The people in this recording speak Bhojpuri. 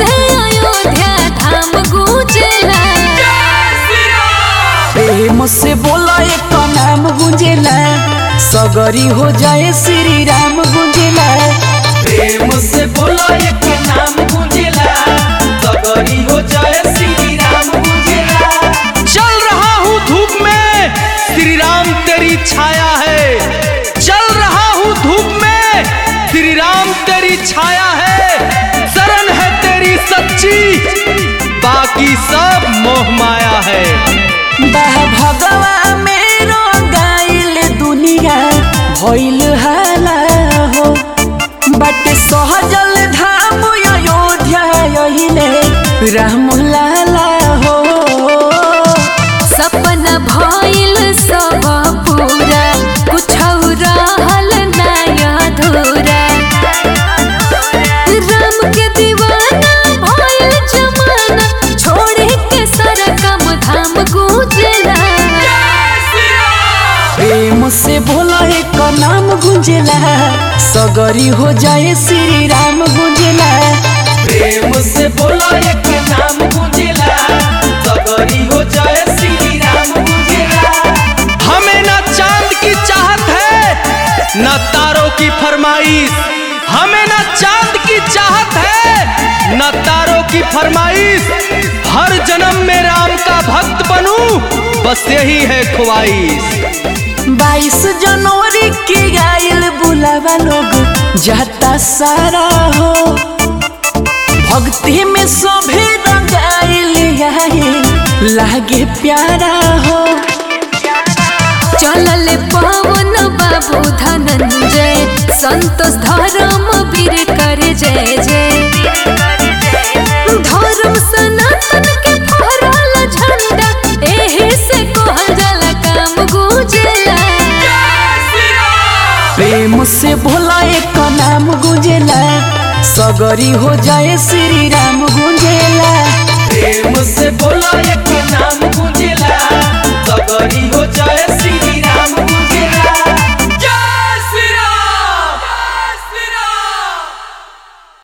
से अयोध्या धाम गूंजेला प्रेम से बोला एक नाम गुंजेला सगरी हो जाए श्री राम गुंजेला प्रेम से बोला एक नाम गुंजेला सगरी हो जाए श्री राम गुंजेला चल रहा हूँ धूप में श्री राम तेरी छाया है चल रहा हूँ धूप में श्री राम तेरी छाया है शरण है तेरी सच्ची बाकी सब मोह माया है बाह भगवा मेरो गाइल दुनिया भइल हाला हो बट सहजल धाम अयोध्या यहिले राम लाला हो सपना भइल सब पूरा कुछ रहल नया अधूरा राम के दीवाना भइल जमाना छोड़े के सारा काम धाम गूंजेला प्रेम से बोला एक नाम गुंजेला सगरी हो जाए श्री राम गुंजेला प्रेम से बोला एक नाम गुंजेला सगरी हो जाए श्री राम गुंजेला हमें न चांद की चाहत है न तारों की फरमाइश हमें न चांद की चाहत है न तारों की फरमाइश हर जन्म में राम का भक्त बनूं बस यही है ख्वाहिश बाईस जनवरी के गायल बुलावा लोग जाता सारा हो भक्ति में सभे रंगाइल आए लागे प्यारा हो चलल पवन बाबू धनंजय संतोष धर्म वीर कर जय जय धर्म सनातन के फहराल झंडा एही से कहल जाला काम गूंजेला प्रेम से भोला एक नाम गुंजेला सगरी हो जाए श्री राम